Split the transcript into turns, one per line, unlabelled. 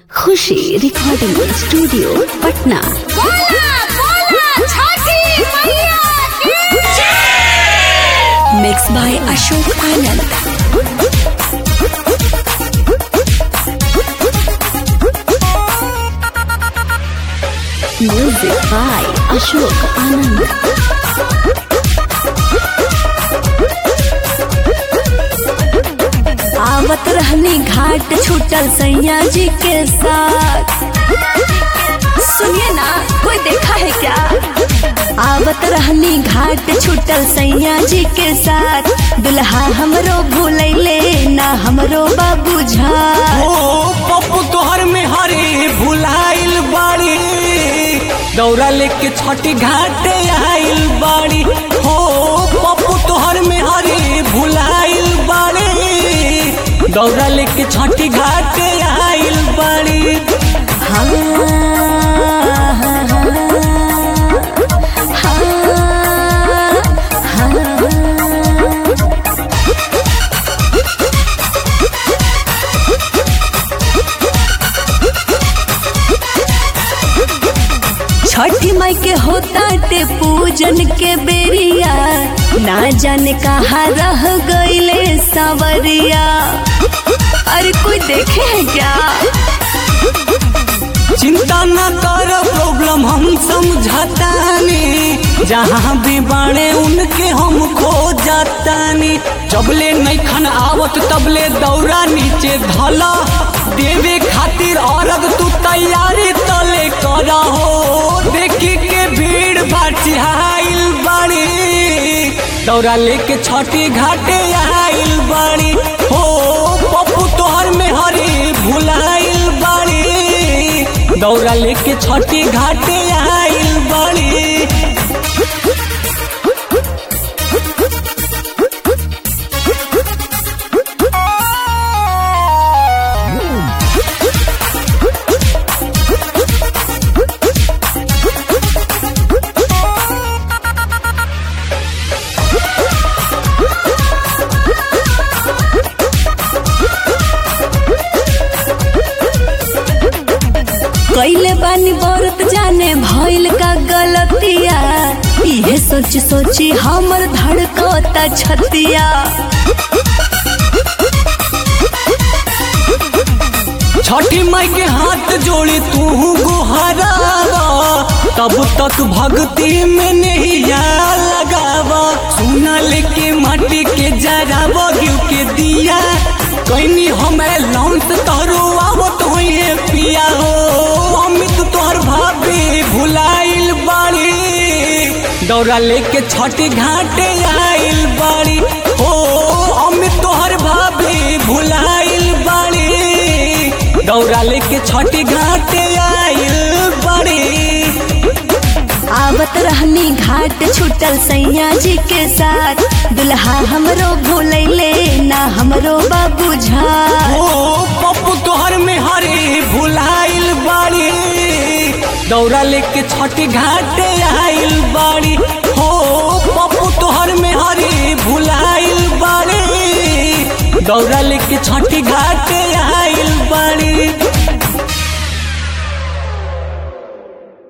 खुशी recording studio Patna
बोला बोला छठी मैया की
mix by Ashok Anand music by Ashok Anand आवत रहनी घाट छूटल सैया जी के साथ सुनिए ना कोई देखा है क्या आवत रहनी घाट छूटल सैया जी के साथ दुल्हा हमरो भूलैले ना हमरो बाबू झा
ओ पप्पू तोहर में हरे भुलाइल बाड़ी दौरा लेके छठी घाटे आइल बाड़ी हो पप्पू तोहर में हरे भुलाइल बाड़ी दौरा लेके छठी घाटे आइल बाड़ी
हाँ, हाँ, हाँ, हाँ। छठी माई के होता ते पूजन के बेरिया ना जाने कहाँ रह गईले सावरिया अरे कोई देखे है क्या
चिंता न कर प्रॉब्लम हम समझतानी जहाँ भी बाणे उनके हम खो जातानी जबले नहीं खन आवत तबले दौरा नीचे धला देवे खातिर औरग तू तैयारी तले कर हो देखी के भीड़ बाटिहाइल बाड़ी दौरा लेके छठी घाटे आइल बाड़ी हो पप्पू तोहर में हरी भुलाइल बाड़ी दौरा लेके छठी घाटे आइल बाड़ी
कैले बानी बरत जाने भइल का गलतिया इहे सोच सोची हमर धड़कता छतिया
छठी माई के हाथ जोड़ी तू गुहरावा तब तक भक्ति में नहीं लगावा सुना लेके माटी के जरावा घिउ के दिया कैनी हमें लौंस तोहरो आवत होइए पिया हो अमित तोहर भाभी भुलाइल बाड़ी दौरा लेके छठी घाटे आइल बाड़ी हो अमित तोहर भाभी भुलाइल बाड़ी दौरा लेके छठी घाटे आइल बाड़ी
आवत रहनी घाट छूटल सैया जी के साथ दुल्हा हमरो भूलैले ना हमरो बाबू झा
ओ पप्पू तोहर में हरी भुलाइल बाड़ी दौरा लेके छठी घाटे आइल बाड़ी हो पप्पू तोहर में हरी भुलाइल बाड़ी दौरा लेके छठी घाटे आइल